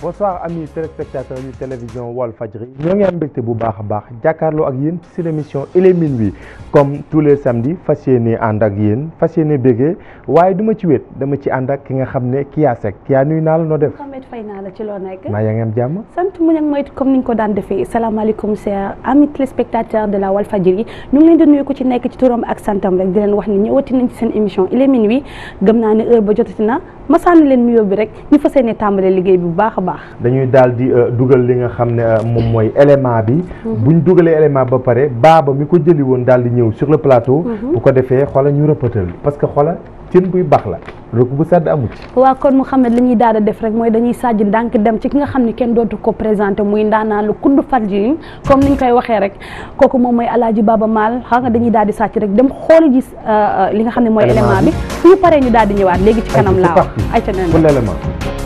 bonsoir amis téléspectateurs yu télévision Walfadjri ñoo ngi am mbégte bu baax a baax jàkkaarloo ak yéen ci l'émission il est minuit comme tous les samedis fas yéene ànd ak yéen fas yéene béggee waaye duma ci wéet dama ci ànd ak ki nga xam ne Kya Seck Kya nuyu naa la noo def Mohamed fay naa la ci loo nekk maa yaa ngi am jàmm sant mu nag mooy comme niñ ko daan defee salaamaaleykum chers amis téléspectateurs de la Walfadjri ñu ngi leen di nuyu ko ci nekk ci turam ak santam rek di leen wax ni ñëwati nañ ci seen émission il est minuit gëm naa ne heure ba jotati na ma sànni leen nuyoo bi rek ñu fas yéene tàmbalee liggéey bi bu baax a baax dañuy daal di dugal li nga xam ne moom mooy élément bi buñ dugalee élément ba pare baaba mi ko jëli woon daal di ñëw sur le plateau bu ko defee xoola ñu rëppatal parce que xoola cin buy baax la rek bu sedd amu ci waaw kon Mouhamed li ñuy daal di def rek mooy dañuy sàjj ndànk dem ci ki nga xam ne kenn dootu ko présenté muy ndaanaan lu kudd Fadjri comme niñ koy waxee rek kooku moom mooy Alaaji Baba Maal xam nga dañuy daal di sàcc rek dem xooli gis li nga xam ne mooy élément bi suñu paree ñu daal di ñëwaat léegi ci kanam laa wax ay ca pour l'élément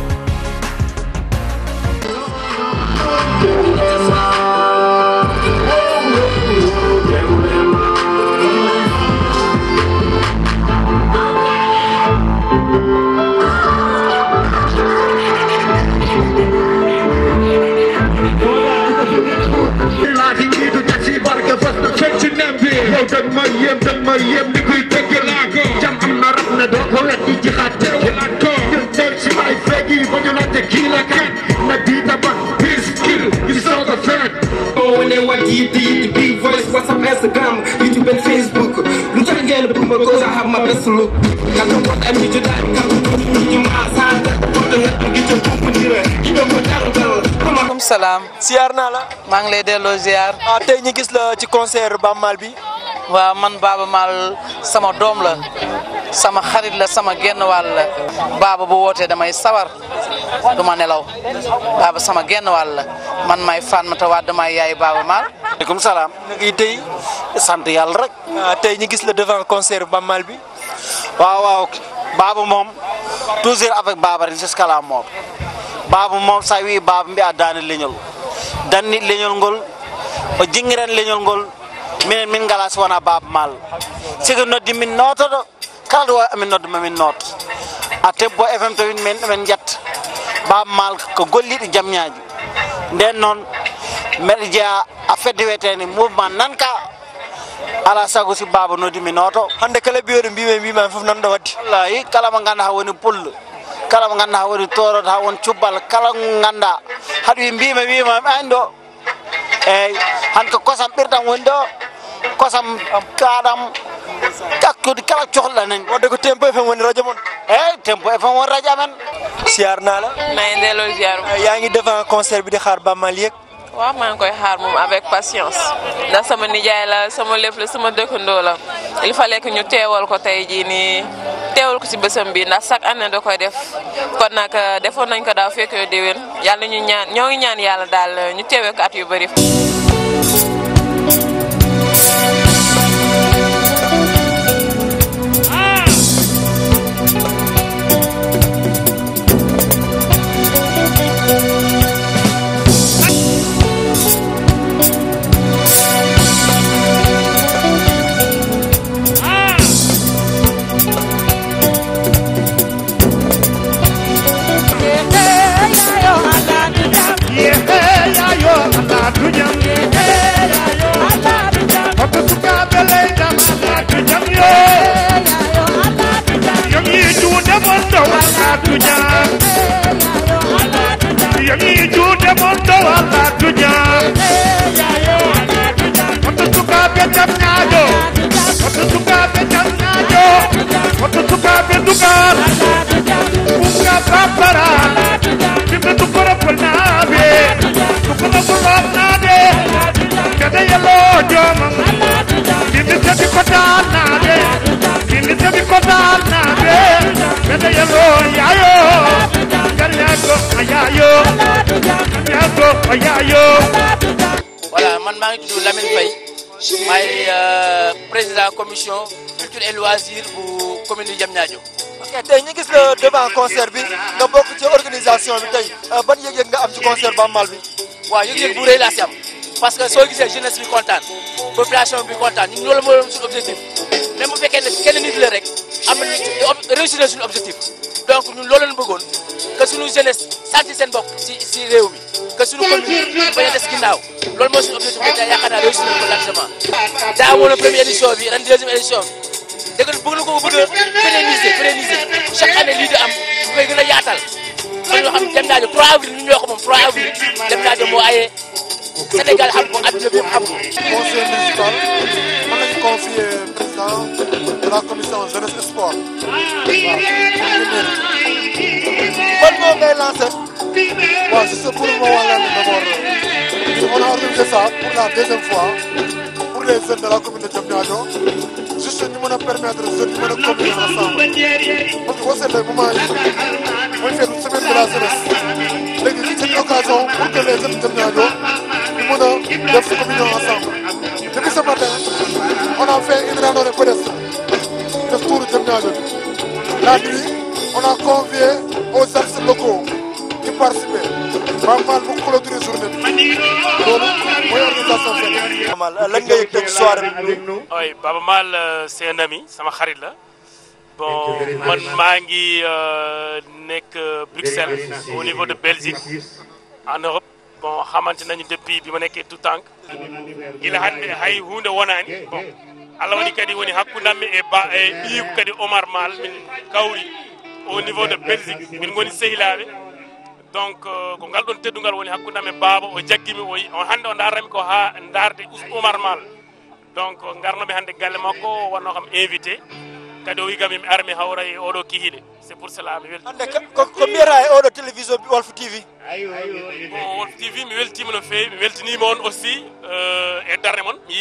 yow dag ma yem dag ma yem ni kuy tëgg laa ko jam am na rab na doo ko wet di ci xaat teew laa ko ñu teel si ay fekk yi ba ñu laajte kii la kan na bii tabax biir skill gi soo ko feet boo wane wat yi di di big voice whatsapp instagram youtube and facebook lu tax ngeen bëgg ma cause I have my best look kan ko am ñu ci daal kan ko ñu ma saata ko da nga gi ci ko ko dire ki do ko dal dal maaleykum salaam siyaar naa la maa ngi lay delloo ziar ah tey ñu gis la ci concert Baaba Maal bi waaw man Baaba Maal sama doom la sama xarit la sama genn wàll la Baaba bu wootee damay sawar du ma nelaw Baaba sama genn wàll la man may Fatmata Wade damay yaay Baaba Maal. maaleykum salaam. na ngi tey sant yàlla rek. tey ñu gis la devant concert Baaba Maal bi. waaw waaw Baaba moom toujours avec Baaba ren jusqu'à la mort Baaba moom sa wi Baaba mbi a daani leñol danni leñol ngol o jingiren leñol ngol minen min ngala so wona Baaba Maal sigi noddi min nootoɗo kala ɗo wawi amin nodda mamin noot a tebbo fm to min min jetta Baaba Maal ko golliɗo jamñaji nden noon mbeɗa jeeya a fedde wiyeteni mouvement nanka ala sago si Baaba noddi mi nooto hande kala ɓiyoɗo mbimi mbimami foof nanɗo wadde wallahi kala mo ganduɗa ha woni pullo kala mo ganduɗa ha woni toroɗo ha woni cubbal kala mo ganduɗa haɗa wi mbima wimami ani ɗo eyyi han ko kosam ɓirɗam woni ɗo kosam kaɗam ƴakkude kala cohluɗa nani wadde ko tempo fm woni radio moon eyyi tempo fm woni radio amen siyaar naa la maa ngi delloo ziar yaa ngi devant concert bi di xaar Baaba Maal yëg waaw maa ngi koy xaar moom avec patience ndax sama nijaay la sama lépp la sama dëkkandoo la il fallait que ñu teewal ko tey jii nii teewal ko ci bésam bi ndax chaque année da koy def kon nag defoon nañ ko daaw fekk déwén yàlla ñu ñaan ñoo ngi ñaan yàlla daal ñu teewee ko at yu bëri. voilà man maa ngi tudd Lamine Faye maay président commission culture et loisir bu commune du Diamniadio. ok tey ñu gis la devant concert bi nga bokk ci organisation bi tey ban yëg-yëg nga am ci concert Baaba Maal bi. waaw yëg-yëg bu rëy laa si am parce que soo gisee jeunesse bi kontaan population bi kontaan ñun loolu mooy suñu objectif même bu fekkee ne kenn nit la rek am nañu réussir na suñu objectif donc ñun loolu lañ bëggoon que suñu jeunesse sentir seen bopp si si réew mi que suñu commune bañ a des ginnaaw loolu mooy suñu objectif bi tey yaakaar naa réussir nañ ko largement daa amoon na première édition bi ren deuxième édition bi dëgg bëgg na ko bëgg a pérenniser pérenniser chaque année lii di am bu koy gën a yaatal ba ñoo xam ne dem naa 3 avril ñu ñoo ko moom 3 avril dem naa moo aye Sénégal xam ko adduna bi xam ko. conseil municipal man lañu confié président de la commission jeunesse et sport waaw ban moo ngay lancé waaw juste pour ma wax leen d'abord on a organisé ça pour la deuxième fois pour les jeunes de la commune de Diamniadio juste ñu mën a permettre jeunes yi mën a communiquer ensemble parce que boo seetlee moment yi mooy fekk semaine de la jeunesse léegi c'est une occasion pour que les jeunes de Diamniadio ñu mën a def communion ensemble depuis ce matin on a fait une randonnée pédestre def tour Diamniadio la nuit on a convié aux artistes locaux qui participaient Baaba Maal mu clôturer journée bi loolu mooy organisation fête. lan nga yëg tey soirée bi. oui Baaba Maal c'est un ami sama xarit la bon man maa ngi nekk Bruxelles au niveau de Belgique en Europe bon xamante nañu depuis bi ma nekkee tout tànk gila hande hay hunde wonani bon Allah waɗi kadi woni hakkudammi e ba e ɓiyiko kadi Omar Mal min kawri au niveau de Belgique min goni sehilaɓe donc ko ngal ɗon teddugal woni hakkudam e baaba o jaggimi o on hannde o darrami ko ha darde Oumar Mal donc garnomi hannde galle makko o wanno kam invité kadi o wi kam mi ara mi hawra e oɗo kihiɗe c'est pour cela mi welti hannde ko ko mbiyata e oɗo télévision Walf TV bon Walf TV mi weltima no fewi mi weltanima on aussi e darde moon mi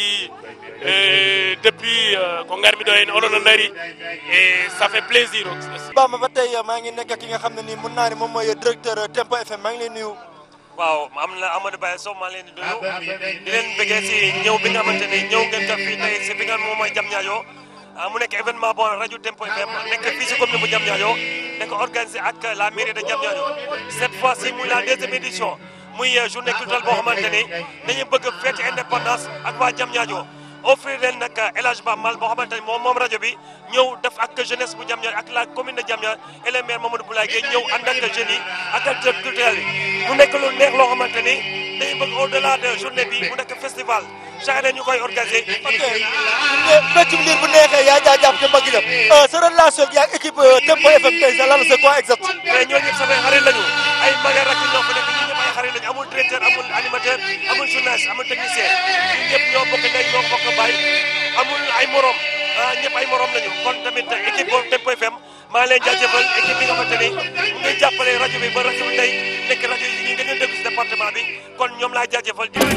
yi depuis ko garmi ɗo hen oɗon no dari e ça fait plaisir aussi Bamba ba tey maa ngi nekk ki nga xam ne nii mun naa ne moom mooy directeur Tempo FM maa ngi lay nuyu waaw am na Amadou Baye Sow maa leen di nuyu di leen bëggee si ñëw bi nga xamante ni ñëw ngeen def fii tey si fi nga moom mooy Diamniadio mu nekk événement bon rajo Tempo FM nekk fii si commune bu Diamniadio nekk organisé ak la mairie de Diamniadio cette fois ci muy la deuxième édition muy journée culturelle boo xamante ni dañu bëgg fête indépendance ak waa Diamniadio offrir leen nag El Hadj Ba Mal boo xamante ni moom moom rajo bi ñëw def ak jeunesse bu Diamniadio ak la commune de Diamniadio et le maire Mamadou Boulaye Gueye ñëw ànd ak jeunes yi ak acteurs culturels yi mu nekk lu neex loo xamante ni dañu bëgg au delà de journée bi mu nekk festival chaque année ñu koy organisé. ok mbéccum liir bu neexee yaa jaa jàpp ca mbagg jëm sa relation ak équipe Tempo FM tey sa lan c'est quoi exact. mais ñooñu ñëpp samay xarit lañu ay mag ak rakk ñoo fa nekk ñun ñëpp ay xarit lañu amul directeur amul animateur amul journaliste amul technicien ñun ñëpp ñoo bokk ndey ñoo bokk baay amul ay morom ah ñëpp ay morom lañu kon tamit équipe boobu Tempo FM maa ngi leen jaajëfal équipe bi nga xamante ni mu ngi jàppale rajo bi ba rajo bi tey nekk rajo yi ñuy gën a déglu si département bi kon ñoom laa jaajëfal di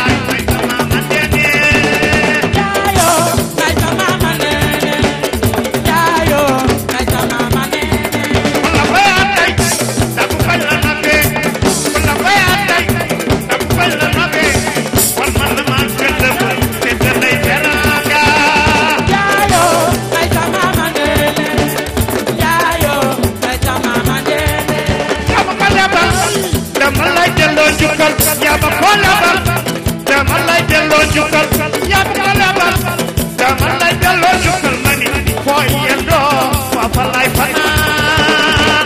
dama lay delloo njukkal yaa ma ko lebal dama lay delloo njukkal yaa ma ko lebal dama lay delloo njukkal ma ni foo yendoo waa fa lay fanaan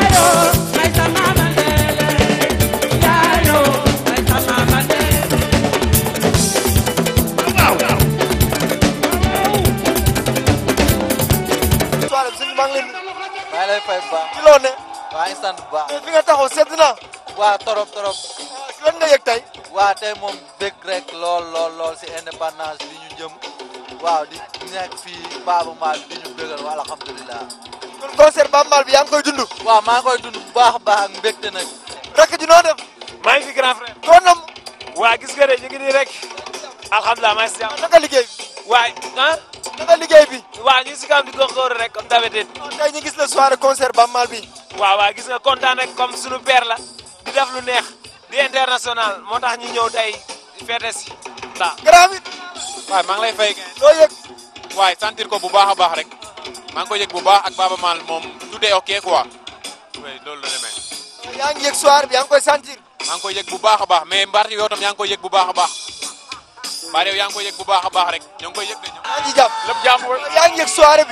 soirée bi sëñ maa ngi leen nuyu. maa ngi lay fay bu baax. ci loo ne. waa ngi sant bu baax. fi nga taxaw sedd na. waa torop torop. lan nga yëg tey. waa tey moom bëgg rek lool lool lool si indépendance bi ñu jëm waaw di nekk fii Baaba Maal di ñu bëggal waa alhamdulilah. kon concert Baaba Maal bi yaa ngi koy dund. waaw maa ngi koy dund bu baax a baax ak mbégte nag. rakk ji noo def. maa ngi fi grand frère. koo nam. waa gis nga de ñu ngi nii rek. alhamdulilah maa ngi si jàmm. naka liggéey bi. waay ah. naka liggéey bi. waa ñu ngi si kam di góorgóorlu rek comme d'habitude. tey ñu gis la soirée concert Baaba Maal bi. waaw waaw gis nga kontaan rek comme sunu père la. di def lu neex. di international moo tax ñu ñëw tey fête si. waaw. grand bi. waaw maa ngi lay fay. loo yëg. waaye sentir ko bu baax a baax rek. maa ngi ko yëg bu baax ak Baaba Maal moom tout est ok quoi. oui loolu la demee. yaa ngi yëg soirée bi yaa ngi koy sentir. maa ngi koy yëg bu baax a baax mais mbaar yow tam yaa ngi koy yëg bu baax a baax. mbaar yow yaa ngi koy yëg bu baax a baax rek ñoo ngi koy yëg de ñoom. yaa ngi jàpp lépp jàmm yaa ngi yëg soirée bi.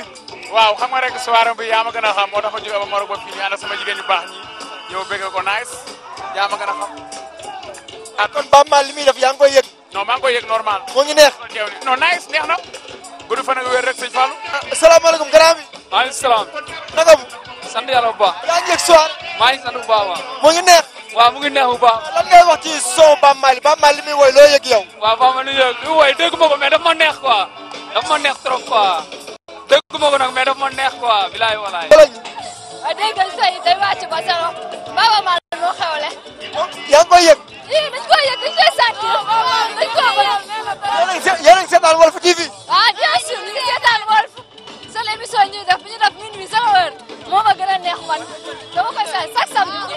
waaw xam nga rek soirée bi yaa ma gën a xam moo tax ma jóge ba Maroc ba fii ñu ànd ak sama jigéen ñu baax ñi ñëw bëgg ko nice yaa ma gën a xam. ah kon Baaba Maal li muy def yaa ngi koy yëg. non maa ngi koy yëg normal. moo ngi neex. non nice neex na. gudd fan ak wér rek sëñ Fallou. asalaamaaleykum grand bi. maaleykum salaam. naka mu. sant yàlla bu baax. yaa ngi yëg soirée. maa ngi sant bu baax waaw. moo ngi neex. waaw mu ngi neex bu baax. lan ngay wax ci son Baaba Maal Baaba Maal li muy woy loo yëg yow. waaw Baaba Maal li muy yëg li woy dégg ma ko mais daf ma neex quoi daf ma neex trop quoi dégg ma ko nag mais daf ma neex quoi bilaay walaay. waaw dégg nga sëy day wàcc ba sero Baaba Maal moo xewle. yaa ngi koy yëg. yii dañ koy yëg dañ koy sentir dañ koo bëgg. yéen a ngi seetaan Walf TV. ah bien sûr ñu ngi seetaan Walf seen émission ñuy def bi ñu def minuit zéro heure moo ma gën a neex man dama koy seet chaque samedi.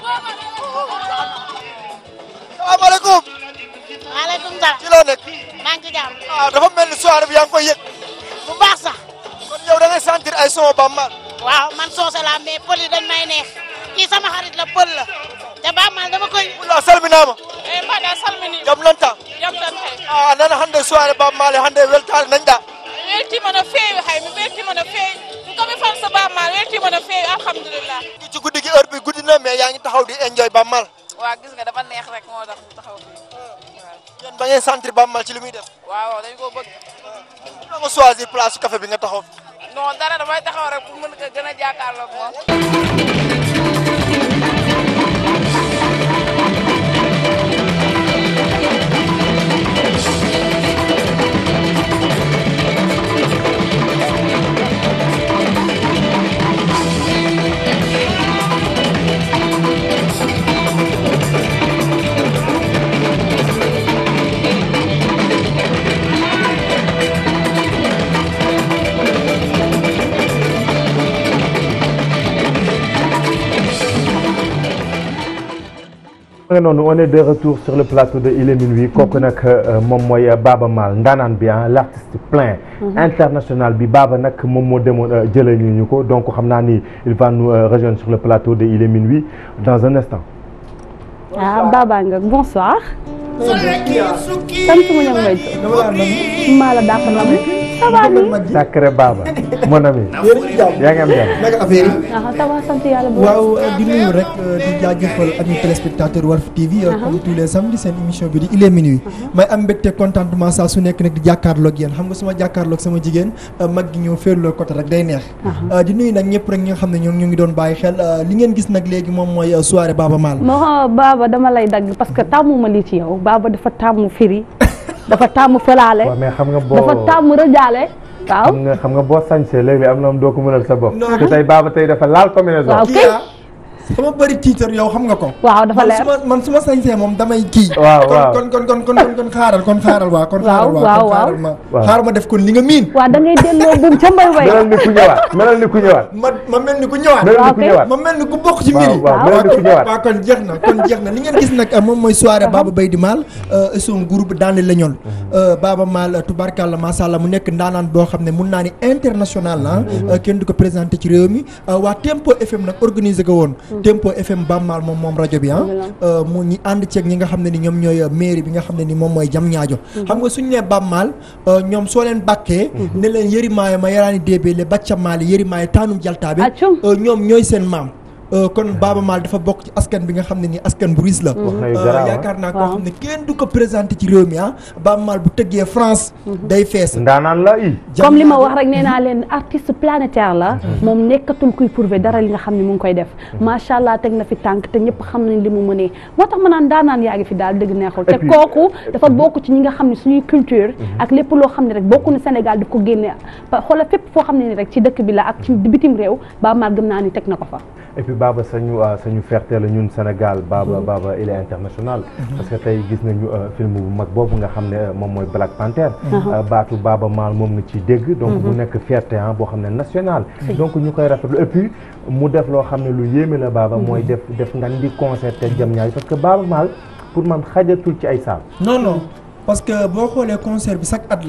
salaamaaleykum. maaleykum salaam. ci loo nekk. maa ngi ci jàmm. ah dafa mel ni soirée bi yaa ngi koy yëg. bu baax sax. kon yow da ngay sentir ay son Baaba Maal. waaw man soose la mais pël yi dañ may neex kii sama xarit la pël la te Baaba Maal dama koy. wula salminaama. eh mbaɗa salmini. jam nanta. jam tan kay. ah nana hannde soirée Baaba Maal hannde weltaare nañɗa. mi weltima no feewi hay mi weltima no feewi komi fan so Baaba Maal weltima no feewi alhamdulillah ci guddi gi heure bi guddi na mais yaa ngi taxaw di enjoy Baaba Maal. waaw gis nga dafa neex rek moo tax mu taxaw fii yéen ba ngeen sentir Baaba Maal ci li muy def. waaw dañ ko bëgg da nga choisir place café bi nga taxaw fi. non dara damay taxaw rek pour mën ko gën a jàkkaarloog moom nga noonu on est de retour sur le plateau de Il est minuit kooku nag moom mooy Baaba Maal ndaanaan bi ah l' artiste plein international bi Baaba nag moom moo demoon jëlee ñu ñu ko donc xam naa ni il va nous rejoindre sur le plateau de Il est minuit dans un instant. ah Baba nga bonsoir. sant mu ñoom mooy maa la dàq na mu. ça va nii. sacré Baba mon ami. yaa ngi am jàmm. naka affaire yi. ah ça va sant yàlla bu waaw di nuyu rek di jaajëfal amis téléspectateurs Walf TV. comme tous les samedis seen émission bi di il est minuit. may am mbégte contentement saa su nekk nag di jàkkaarloog yéen xam nga suma jàkkaarloog sama jigéen mag gi ñëw féerloo côté rek day neex. di nuyu nag ñëpp rek ñi nga xam ne ñoom ñu ngi doon bàyyi xel li ngeen gis nag léegi moom mooy soirée Baaba Maal. moo Baba dama lay dagg parce que tàmmu ma lii ci yow Baba dafa tàmmu firi dafa tàmmu fëlaale. waaw mais xam nga boo dafa tàmmu rëjaale. waaw xam nga xam nga boo sañsee léeg-léeg am na am doo ko mënal sa bopp. te tey Baba tey dafa laal combinaison. waaw kay sama bëri tiitar yow xam nga ko. waaw dafa leer man su ma man su ma sañsee moom damay kii. waaw waaw kon kon kon kon kon xaaral kon xaaral waa kon. xaaral waa waaw kon waaw xaaral ma xaaral ma def kon li nga miin. waaw da ngay delloo buum ca mbay way. melal ni ku ñëwaat melal ni ku ñëwaat. ma ma mel ni ku ñëwaat. melal ni ku ñëwaat. ma mel ni ku bokk ci mbir yi. waaw melal ni ku ñëwaat. waaw kon jeex na kon jeex na li ngeen gis nag moom mooy soirée Baba Baydi Maal et son groupe dans les Légnol. Baba Maal tubarkalla macha allah mu nekk ndaanaan boo xam ne mun naa ni international la kenn du ko présenté ci réew mi waa Tempo FM nag organisé ko woon. Tempo FM Baba Maal moom moom rajo bi ah. mu ñi ànd ceeg ñi nga xam ne ni ñoom ñooy mairie bi nga xam ne ni moom mooy jam ñaajo. xam nga suñu nee Baba Maal ñoom soo leen bàkkee. ne leen yëri maayo ma yaraani déebee le bàcca maali yëri maayo taanum jaltaabe. ñoom ñooy seen maam. kon Baba Maal dafa bokk ci askan bi nga xam ne ni askan bu riis la. yaakaar naa koo xam ne kenn du ko présenté ci réew mi ah. Baba Maal bu tëggee France. day fees. ndaanaan la i. comme li ma wax rek nee naa leen artiste planétaire la. moom nekkatul kuy prouver dara li nga xam ne mu ngi koy def. macha allah teg na fi tànk te ñëpp xam nañ li mu mënee moo tax ma naan ndaanaan yaa ngi fi daal dëgg neexul. te kooku dafa bokk ci ñi nga xam ne suñuy culture. ak lépp loo xam ne rek bokku na Sénégal di ko génne xoolal fépp foo xam ne ni rek ci dëkk bi la ak ci bitim réew Baba Maal gëm naa ni teg na ko fa. et puis Baba sañu sañu fierté la ñun Sénégal Baba Baba il est international parce que tey gis nañu film bu mag boobu nga xam ne moom mooy Black Panther baatu Baba Maal moom nga ciy dégg donc mu nekk fierté ah boo xam ne national donc ñu koy rafetlu et puis mu def loo xam ne lu yéeme la Baba mooy def def ngan di concert te jam ñaay parce que Baba Maal pour man xajatul ci ay saal non non parce que boo xoolee concert bi chaque at la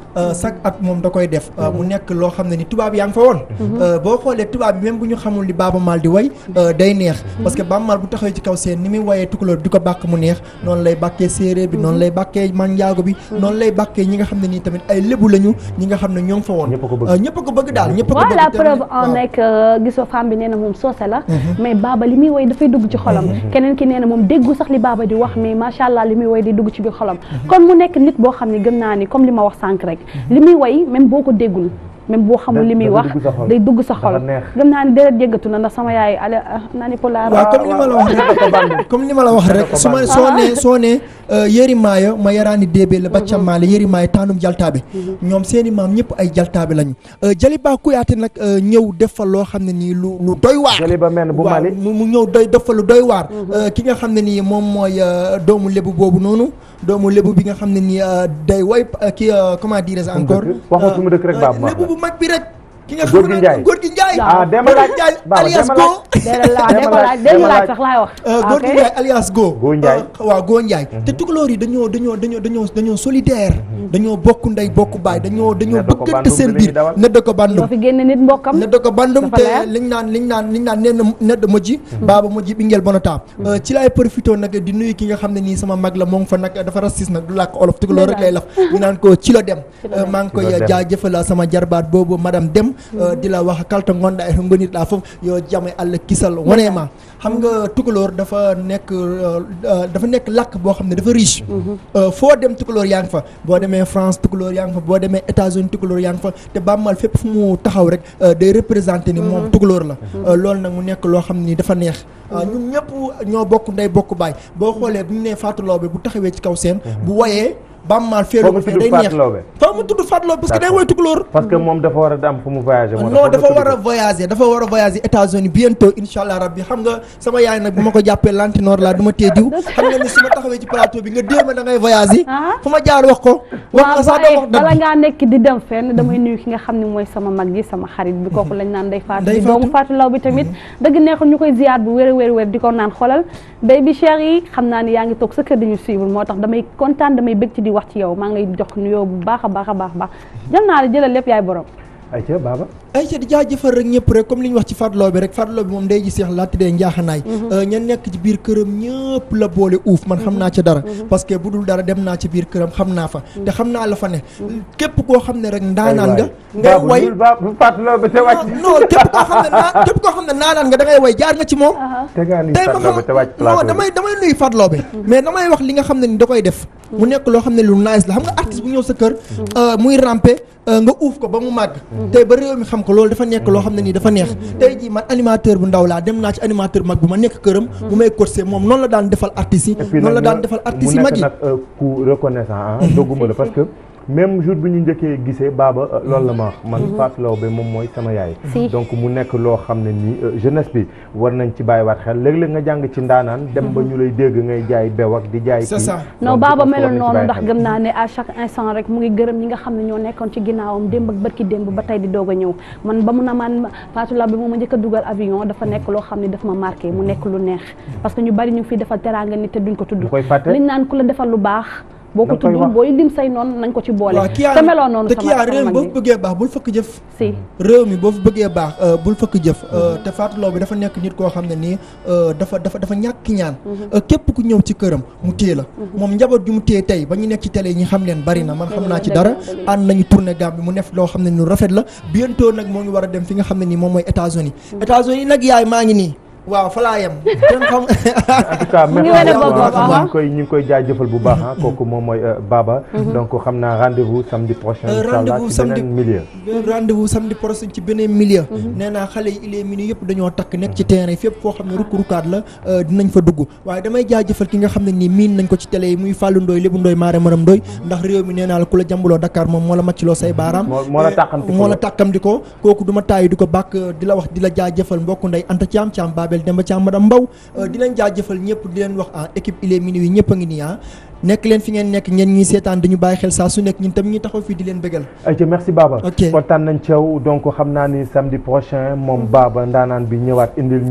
euh, chaque at moom da koy def euh, mu nekk loo xam ne ni tubaab yaa ngi fa woon Euh, boo xoolee tubaab bi même bu ñu xamul li Baaba Maal di way euh, day neex parce que Baaba Maal bu taxawee ci kaw seen ni muy wayee tukulóor di ko bàkk mu neex noonu lay bàkkee séeréer bi noonu lay bàkkee manjaago bi noonu lay bàkkee ñi nga xam ne nii tamit ay lébu lañu ñi nga xam ne ñoo ngi fa woon Euh, ñëpp a ko bëgg daal ñëpp a ko bëgg voilà te- preuve en waaw. est que gisoo femme bi nee na moom soose la mais baaba li muy woy dafay dugg ci xolam keneen ki nee na moom déggu sax li baaba di wax mais macha allah li muy woy di dugg ci biir xolam kon mu nekk nit boo xam ne gëm naa ni comme li ma wax sànq rek li muy woy même boo ko déggul même boo xamul li muy dafa wax dugg sa xol. day dugg sa xol Dafa neex. gëm naa ni deret jéggatu na ndax sama yaay ale nani pulaar waaw comme li ma la wax rek comme li ma la wax rek su ma soo ne soo ne yëri maayo ma yaraani déebee la baccam maale yëri maayo taanum jaltaabe ñoom seeni maam ñëpp ay jaltaabe lañu Jaliba Kouyaté nag euh, ñëw def fa loo xam ne nii lu lu doy waar Jaliba mel bu waaw Mali mu mu ñëw doy def fa lu doy waar Euh, ki nga xam ne nii moom mooy euh, doomu lébu boobu noonu doomu lébu bi nga xam ne nii euh, day way euh, ki euh, comment dirais-je encore waxoo fu mu dëkk rek Baaba Maal lébu bu mag bi rek ki nga Góor xam gi ne Njaay. góor gi Njaay Ah, Demba Góor gi Laaj. Njaay Baaba, alias Demba Go Laaj. déedéet laaj déedéet laaj déedéet laaj sax laay wax góor gi ok. Njaay alias Go Go Njaay. waaw Go Njaay te tukulóor yi dañoo dañoo dañoo dañoo dañoo solidaire dañoo bokk ndey bokk baay dañoo dañoo Nedda ko bëggante bandum seen bi la biir ñuy dawal. nedda ko bandum doo fi génne nit mbokkam nedda ko bandum Dafa te leer. liñ naan liñ naan liñ naan nee na nedda moji baaba moji bi ngeel bonota ci laay profité nag di nuyu ki nga xam ne nii sama mag la moo ngi fa nag dafa rasis nag du làkk olof tukulóor rek lay laf ñu naan ko ci la dem Euh, maa ngi koy Ci la dem. jaajëfal sama jarbaat boobu madame Dem euh, di la wax kalta ngonda e ngonit la foofu yo jame allah kisal wonema xam nga tukulóor dafa nekk euh, euh, dafa nekk làkk boo xam ne dafa riche Euh, foo dem tukulóor yaa ngi fa boo demee France tukulóor yaa ngi fa boo demee États-Unis tukulóor yaa ngi fa te bàmmal fépp fu mu taxaw rek euh, day représenté ni moom tukulóor la Euh, loolu nag mu nekk loo xam ni dafa neex Euh, ñun ñëpp ñoo bokk ndey bokk baay boo xoolee bu ñu nee Fatou Laobé bu taxawee ci kaw seen bu woyee bàmmal feelu Foo ko mu fee tudd day Fatou neex Laobé. foo mu tudd Fatou Laobé parce que day D'accord. woy tukulóor parce que moom dafa war a am fu mu voyagé moo tax non foog dafa nga war a tudd ko. voyager dafa war a voyager États-Unis bientôt incha allah rabbi xam nga sama yaay nag bu ma ko jàppee lantinoor laa du ma tee diw xam nga ni su ma taxawee ci plateau bi nga déer ma da ngay voyager fu ma jaar wax ko wax waaw nga sax doo waaye wax bala dëgg ngaa nekk di dem fenn damay nuyu ki nga xam ne mooy sama mag ji sama xarit bi kooku lañ naan day faatu Ndeye di doomu faatu law bi tamit dëgg neexul ñu koy ziyaar bu wér a wér wér di ko naan xolal bay bi cher yi xam naa ni yaa ngi toog sa kër dañu suivre moo tax damay kontaan damay bëgg ci di wax ci yow maa ngi lay jox nuyoo bu baax a baax a baax baax jël naa la jëlal lépp yaay borom ayca Baba ay ca di jaajëfal rek ñëpp rek comme li ñu wax ci Fatou Laobé rek Fatou Laobé moom day ji seex laa tuddee njaaxanaay ña nekk ci biir këram ñëpp la boole uuf man xam naa ca dara parce que bu dul dara dem naa ci biir këram xam naa fa te xam naa la fa ne képp koo xam ne rek ndaanaan nga ngay way bu Fatou Laobé te wàcc non képp koo xam ne naa képp koo xam ne ndaanaan nga da ngay way jaar nga ci moom te ngaa ni tey ma Fatou Laobé te wàcc xam non plateau damay damay nuyu Fatou Laobé mais damay wax li nga xam ne ni da koy def mu nekk loo xam ne lu nice la xam nga artiste bu ñëw sa kër euh, muy rampe euh, nga uuf ko ba mu màgg tey ba réew mi xam ko loolu dafa nekk loo xam ne nii dafa neex tey jii man animateur bu ndaw laa dem naa ci animateur mag bu ma nekk këram bu may corsé moom noonu la daan defal artistes yi Et puis noonu la nag daan mu- defal mu artistes yi nekk mag yi nag euh, ku reconnaissant ah dogguma la parce que même jour bi ñu njëkkee gisee baaba euh, loolu la ma wax man Fatou Laobé moom mooy sama yaay Si. donc mu nekk loo xam ne nii euh, jeunesse bi war nañ ci bàyyiwaat xel léeg-léeg nga jàng ci ndaanaan dem ba ñu lay dégg ngay jaay bew ak di jaay C'est kii ça. non Donc, baaba je pense que war melul nañ ci noonu bàyyi ndax xel. gëm naa ne à chaque instant rek mu ngi gërëm ñi nga xam ne ñoo nekkoon ci ginnaawam démb ak barki démb ba tey di doog a ñëw man ba mu na man Fatou Laobé moom ma njëkk a dugal avion dafa nekk loo xam ne daf ma marqué mu nekk lu neex parce que ñu bari ñu ngi fiy defal teraanga nit te duñ ko tudd Ñu koy fàtte. liñ naan ku la defal lu baax boo ko Da nga koy tuddul wax. booy lim say noonu nañ ko ci boole waaw kii yaa te meloon noonu te sama kii yaa sama réew mi mag boo bi. fi bëggee baax bul fëkk jëf si réew mi boo fi bëggee baax euh, bul fëkk jëf euh, te Fatou Laobé dafa nekk nit koo xam ne nii euh, dafa dafa dafa ñàkk ñaan Euh, képp ku ñëw ci këram mu téye la moom njaboot ju mu téye tey ba ñu nekk ci télé yi ñi xam leen bari na man xam naa ci dara ànd nañu tourné Gambie mu nekk loo xam ne ni lu rafet la bientôt nag moo ngi war a dem fi nga xam ne nii moom mooy États-Unis États-Unis nag yaay maa ngi nii waaw fa laa yem kenn xam en tout cas Mu ngi merci wane beaucoup, boppam, ah. ah. ñu ngi koy ñu ngi koy jaajëfal bu baax ah kooku moom mooy euh, Baba donc xam naa rendez-vous samedi prochain Euh, incha allah rendez-vous ci samedi beneen milieu rendez-vous samedi prochain ci beneen milieu nee naa xale yi il est minuit yëpp dañoo takk nekk ci terrain fépp foo xam ne rukk rukkaat la euh, dinañ fa dugg waaye damay jaajëfal ki nga xam ne nii miin nañ ko ci télé yi muy Fallou Ndoye Lébu Ndoye Maare Maram Ndoye ndax réew mi nee naa la ku la jàmbaloo Dakar moom moo la màccloo say baaraam moo moo la tàqamti ko moo la tàkkam di ko kooku du ma tàyyi di ko bàkk di la wax di la jaajëfal mbokku ndey Anta Thiam Thiam Babel Demba Thiam madame Mbaw euh, di leen jaajëfal ñëpp di leen wax ah équipe il est minuit ñëpp a ngi nii ah nekk leen fi ngeen nekk ngeen ñuy seetaan dañu bàyyi xel saa su nekk ñun tam ñu taxaw fii di leen bëggal ayca merci Baba Ok. kontaan nañ ci yow donc xam naa ni samedi prochain moom Baba ndaanaan bi ñëwaat indil ñu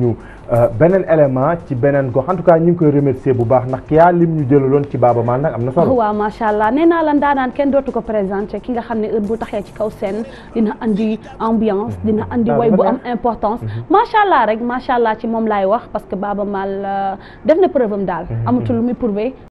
beneen élément ci beneen gox en tout cas ñu ngi koy remercier bu baax ndax yaa lim ñu jëlaloon ci Baaba Maal nag am na solo. waaw macha allah nee naa la ndaanaan kenn dootu ko présenté ki nga xam ne heure bu taxee ci kaw scène dina andi ambiance dina andi way bu am importance macha allah rek macha allah ci moom laay wax parce que Baaba Maal def na preuve am daal amatul lu muy prouver